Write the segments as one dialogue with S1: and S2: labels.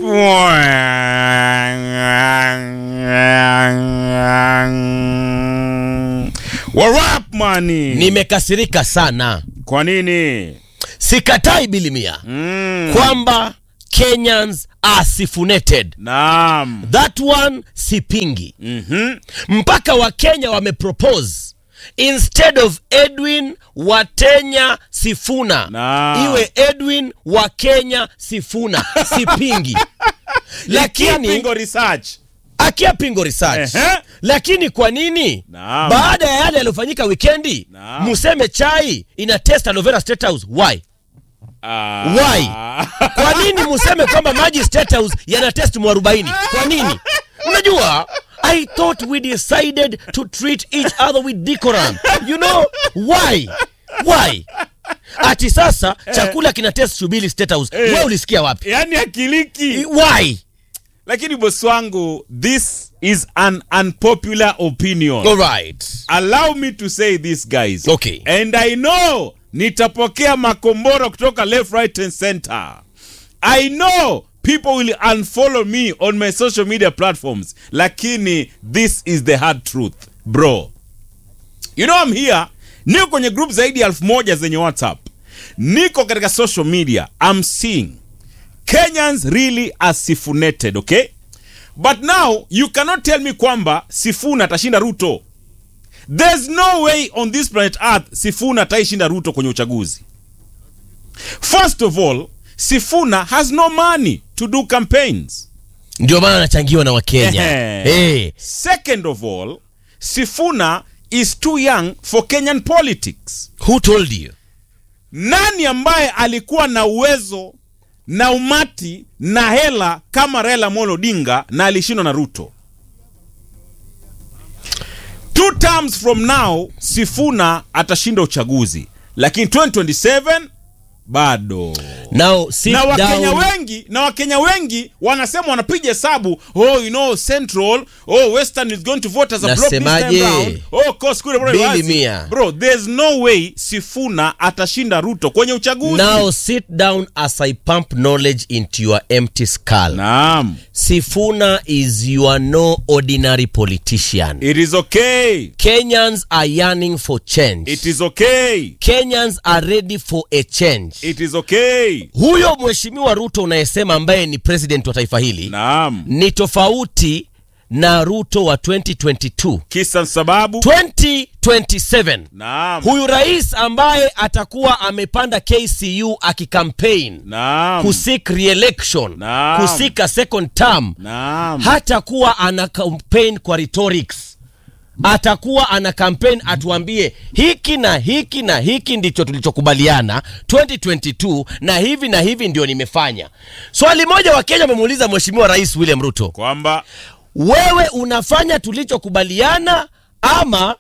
S1: Warap mani.
S2: nimekasirika sana
S1: Kwa nini?
S2: sikatai bilimia
S1: Mm.
S2: kwamba kenyans are sifuneted
S1: Naam.
S2: that one sipingi
S1: Mhm.
S2: mpaka wakenya wamepropose instead of edwin watenya sifuna
S1: Naam.
S2: iwe edwin wa kenya sifuna sipingi lakini
S1: Pingo research.
S2: akia pingo research
S1: Ehe.
S2: lakini kwa nini
S1: Naam.
S2: baada ya yale yaliyofanyika wikendi
S1: Naam.
S2: museme chai ina test aloe vera state house why
S1: Ah.
S2: Why? kwa nini museme kwamba maji state house yana test mwarobaini kwa nini unajua i thought we decided to treat each other with decorum you know why why ati sasa chakula kina test shubili state house
S1: Eh.
S2: we ulisikia wapi
S1: Yaani akiliki.
S2: why
S1: Lakini bosi wangu, this is an unpopular opinion.
S2: all right
S1: Allow me to say this guys.
S2: Okay.
S1: And I know nitapokea makomboro kutoka left, right and center. I know people will unfollow me on my social media platforms. Lakini this is the hard truth, bro. You know I'm here. Niko kwenye group zaidi ya elfu moja zenye WhatsApp. Niko katika social media. I'm seeing Kenyans really are sifuneted, okay? But now you cannot tell me kwamba Sifuna atashinda Ruto. There's no way on this planet Earth Sifuna ataishinda Ruto kwenye uchaguzi. First of all, Sifuna has no money to do campaigns.
S2: ndio maana anachangiwa na wakenya
S1: Ehe.
S2: hey.
S1: Second of all, Sifuna is too young for Kenyan politics.
S2: who told you
S1: Nani ambaye alikuwa na uwezo na umati na hela kama Raila Amolo Odinga na alishindwa na Ruto? Two terms from now Sifuna atashinda uchaguzi, lakini 2027 bado.
S2: now sit
S1: Na Wakenya
S2: down
S1: wengi na Wakenya wengi wanasema wanapiga hesabu, oh you know Central, oh Western is going to vote as a block this time
S2: Nasemaje?
S1: round. Oh course kule bro,
S2: Bili
S1: wazi.
S2: mia.
S1: bro, there's no way Sifuna atashinda Ruto kwenye uchaguzi.
S2: now sit down as i pump knowledge into your empty skull
S1: Naam.
S2: sifuna is your no ordinary politician
S1: It is okay.
S2: kenyans are yearning for change
S1: It is okay.
S2: kenyans are ready for a change
S1: It is okay.
S2: huyo mheshimiwa ruto unayesema ambaye ni president wa taifa hili
S1: Naam.
S2: ni tofauti na ruto wa 2022
S1: Kisa sababu.
S2: 2027
S1: Naam.
S2: huyu rais ambaye atakuwa amepanda kcu akicampaign
S1: Naam.
S2: kusik re-election
S1: Naam.
S2: kusika second term
S1: Naam.
S2: hatakuwa ana campaign kwa rhetorics atakuwa ana campaign atuambie hiki na hiki na hiki ndicho tulichokubaliana 2022 na hivi na hivi ndio nimefanya swali moja wa kenya wamemuuliza mheshimiwa rais william ruto
S1: Kwamba
S2: wewe unafanya tulichokubaliana ama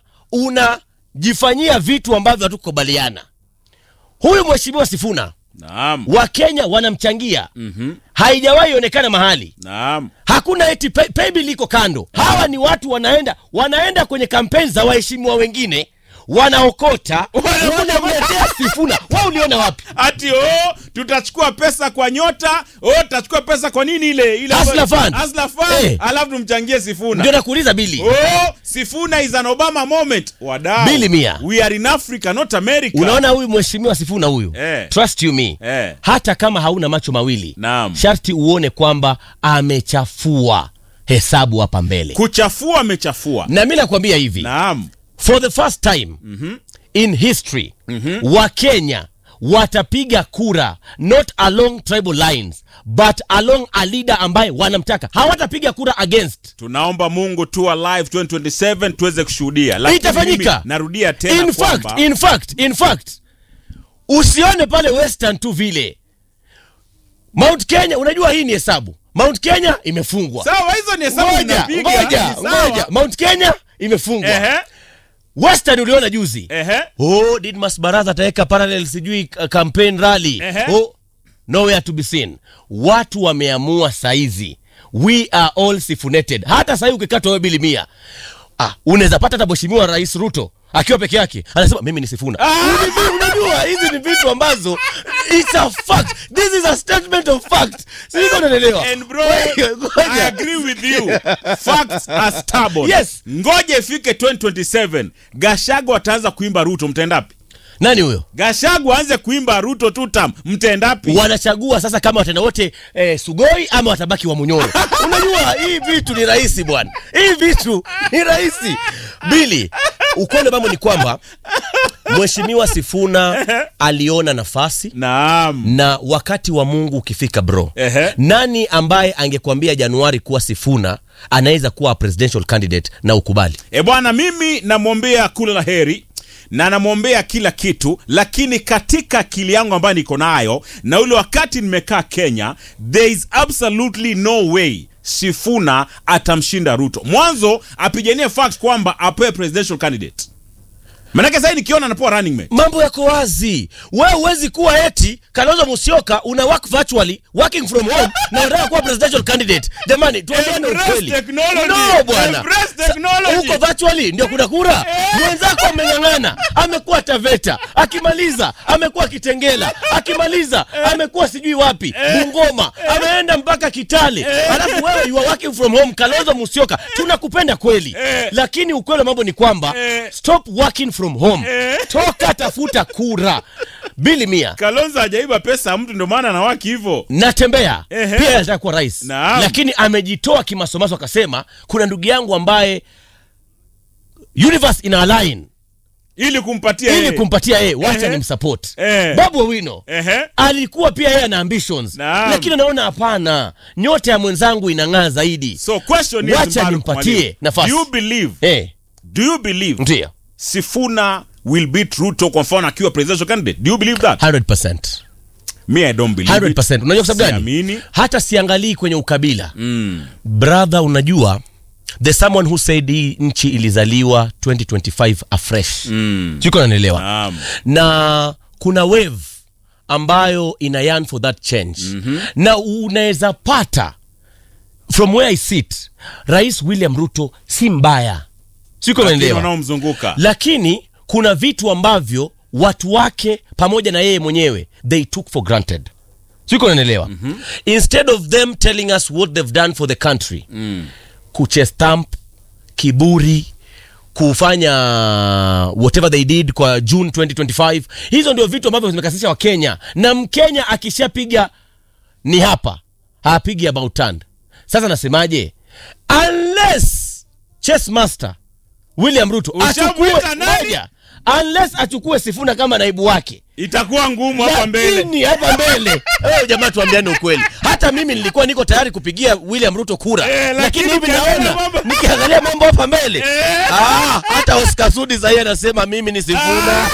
S2: unajifanyia vitu ambavyo hatukukubaliana huyu mheshimiwa sifuna
S1: Naam.
S2: wakenya wanamchangia mm-hmm. haijawahi onekana mahali
S1: Naam.
S2: hakuna eti pay, paybill iko kando hawa ni watu wanaenda wanaenda kwenye kampeni za waheshimiwa wengine wanaokota wanamletea sifuna wa uliona wapi
S1: Ati oh, tutachukua pesa kwa nyota, oh, tutachukua pesa kwa nini ile ile
S2: Hustler Fund.
S1: Hustler Fund.
S2: Eh.
S1: Alafu tumchangie Sifuna.
S2: ndio nakuuliza bili
S1: Oh, Sifuna is an Obama moment. Wadau.
S2: Bili mia.
S1: We are in Africa, not America.
S2: unaona huyu mheshimiwa sifuna huyu
S1: Eh.
S2: trust you me
S1: Eh.
S2: hata kama hauna macho mawili
S1: Naam.
S2: sharti uone kwamba amechafua hesabu hapa mbele
S1: Kuchafua amechafua.
S2: na mi nakwambia hivi
S1: Naam.
S2: for the first time mm-hmm. in history mm-hmm. wakenya watapiga kura not along tribal lines but along a leader ambaye wanamtaka hawatapiga kura against
S1: Tunaomba Mungu tu alive 2027 tuweze kushuhudia. Lakini
S2: Itafanyika.
S1: mimi Narudia tena
S2: in
S1: kwamba
S2: fact, in fact, in fact usione pale western tu vile mount kenya unajua hii ni hesabu mount kenya imefungwa
S1: sawa hizo ni hesabu
S2: ngoja
S1: zinapiga.
S2: ngoja
S1: Ni sawa.
S2: ngoja mount kenya imefungwa
S1: Ehe.
S2: western uliona juzi
S1: Ehe.
S2: oh didmas baraza ataweka parallel sijui uh, campaign rally
S1: Ehe.
S2: oh, nowhere to be seen watu wameamua saizi we are all sifuneted hata sahii ukikatwa wewe bili mia ah, unaweza pata hata mheshimiwa rais ruto akiwa peke yake anasema mimi ni Sifuna. Hivi Unajua hizi ni vitu ambazo it's a fact. This is a statement of fact. Sio unaelewa?
S1: And bro,
S2: Ngoja, ngoja.
S1: I agree with you. Facts are stubborn.
S2: Yes.
S1: Ngoja ifike 2027. Gashago ataanza kuimba Ruto mtendapi?
S2: Nani huyo?
S1: Gashago aanze kuimba Ruto tutam mtendapi?
S2: wanachagua sasa kama wataenda wote eh, Sugoi ama watabaki wa Munyoro. Unajua hii vitu ni rahisi bwana, hii vitu ni rahisi. Bili, ukweli mambo ni kwamba Mheshimiwa Sifuna aliona nafasi
S1: Naam.
S2: na wakati wa Mungu ukifika bro,
S1: Ehe.
S2: nani ambaye angekuambia Januari kuwa Sifuna anaweza kuwa presidential candidate na ukubali?
S1: E bwana, mimi namwombea kula la heri na namwombea kila kitu, lakini katika akili yangu ambayo niko nayo na ule wakati nimekaa Kenya, there is absolutely no way Sifuna atamshinda Ruto. Mwanzo apiganie fact kwamba apewe presidential candidate, manake sasa nikiona anapewa running mate
S2: mambo yako wazi. Wewe huwezi kuwa eti Kalonzo Musyoka una work virtually working from home na unataka kuwa presidential candidate. Jamani, tuambiane
S1: Embrace
S2: ukweli.
S1: technology.
S2: No bwana,
S1: Embrace technology.
S2: huko virtually ndio kuna kura. Mwenzako ameng'ang'ana, amekuwa Taveta, akimaliza amekuwa Kitengela, akimaliza amekuwa sijui wapi Bungoma, ameenda mpaka Kitale, alafu wewe you are working from home. Kalonzo Musyoka, tunakupenda kweli, lakini ukweli wa mambo ni kwamba
S1: Eh.
S2: stop working from home, toka tafuta kura. Bili mia
S1: Kalonzo hajaiba pesa ya mtu, ndio maana anawaki hivyo.
S2: natembea
S1: Ehe.
S2: pia anataka kuwa rais
S1: Naam.
S2: lakini amejitoa kimasomaso akasema kuna ndugu yangu ambaye universe ina align
S1: ili kumpatia
S2: ili
S1: yeye.
S2: kumpatia yeye wacha
S1: Ehe.
S2: ni msupport
S1: Eh.
S2: babu owino
S1: Ehe.
S2: alikuwa pia yeye ana ambitions
S1: Naam.
S2: lakini anaona hapana nyota ya mwenzangu inang'aa zaidi
S1: So question is
S2: Wacha
S1: Mbaruk
S2: nimpatie
S1: Mwalimu,
S2: nafasi.
S1: Do you believe?
S2: eh,
S1: Do you believe
S2: ndio
S1: Sifuna will beat Ruto kwa mfano akiwa presidential candidate? Do you believe that?
S2: 100%.
S1: Me I don't believe
S2: 100%.
S1: it.
S2: unajua kwa sababu gani
S1: Siamini.
S2: hata siangalii kwenye ukabila
S1: Mm.
S2: brother unajua the someone who said hii nchi ilizaliwa 2025 afresh
S1: Mm.
S2: siko nanielewa
S1: Naam.
S2: na kuna wave ambayo ina yearn for that change mm-hmm. na unaweza pata from where i sit rais william ruto si mbaya siko
S1: Lakini
S2: nanielewa
S1: wanaomzunguka.
S2: lakini kuna vitu ambavyo watu wake pamoja na yeye mwenyewe they took for granted siko nanaelewa mm-hmm. instead of them telling us what they've done for the country mm. kuchestamp kiburi kufanya whatever they did kwa june 2025 hizo ndio vitu ambavyo zimekasisha wakenya na mkenya akishapiga ni hapa hapigi about turn sasa nasemaje unless chess master william ruto achukue
S1: Ushamwita nani?
S2: moja unless achukue sifuna kama naibu wake
S1: Itakuwa ngumu hapa mbele.
S2: lakini hapa mbele eh, jamaa tuambiane ukweli hata mimi nilikuwa niko tayari kupigia william ruto kura
S1: Eh,
S2: lakini
S1: lakini
S2: hivi
S1: ukiangalia
S2: naona
S1: mambo-
S2: nikiangalia mambo hapa mbele
S1: Eh.
S2: ah, hata oscar sudi sahii anasema mimi ni sifuna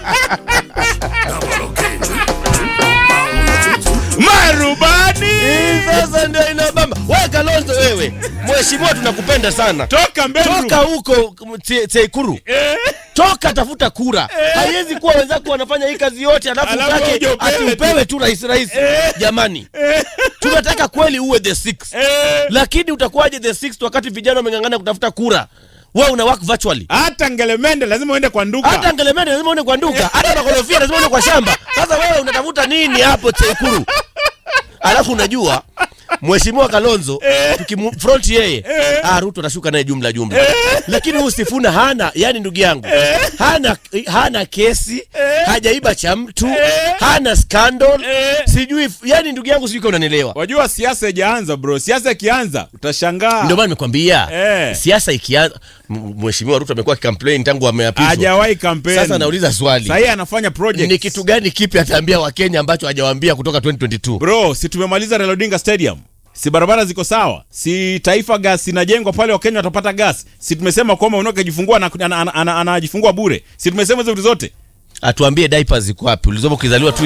S1: Marubani.
S2: Hii sasa ndio inabamba we kalonzo wewe mheshimiwa tunakupenda sana
S1: Toka mbele.
S2: toka huko Te- teikuru
S1: Eh.
S2: toka tafuta kura haiwezi kuwa wenzako wanafanya hii kazi yote alafu
S1: Alafu
S2: utake
S1: uje upewe
S2: ati
S1: tu.
S2: upewe tu rais rais jamani tunataka kweli uwe the six
S1: Eh.
S2: lakini utakuwaje the sixth wakati vijana wameng'ang'ana kutafuta kura wewe una work virtually
S1: Hata ngelemende lazima uende kwa nduka.
S2: hata ngelemende lazima uende kwa nduka hata makorofia lazima uende kwa shamba sasa wewe unatafuta nini hapo teikuru alafu unajua mheshimiwa kalonzo tukimfront yeye ah, ruto atashuka naye jumla jumla lakini huyu sifuna hana yani ndugu yangu hana hana kesi hajaiba cha mtu hana scandal sijui yani ndugu yangu sijui kama unanielewa
S1: Wajua siasa ijaanza bro. Siasa ikianza utashangaa.
S2: ndio maana nimekwambia
S1: Eh.
S2: siasa ikianza m- mheshimiwa ruto amekuwa akikamplain tangu ameapishwa
S1: Hajawahi kampeni.
S2: sasa nauliza swali
S1: Sasa anafanya project.
S2: ni kitu gani kipi ataambia wakenya ambacho hajawaambia kutoka 2022
S1: Bro, si tumemaliza Raila Odinga Stadium? Si barabara ziko sawa? Si Taifa Gas inajengwa pale, Wakenya watapata gas? Si tumesema kwamba unaweza kujifungua na anajifungua ana, ana, ana, anajifungua bure? Si tumesema hizo vitu zote?
S2: atuambie diapers ziko wapi ulizopo ukizaliwa tu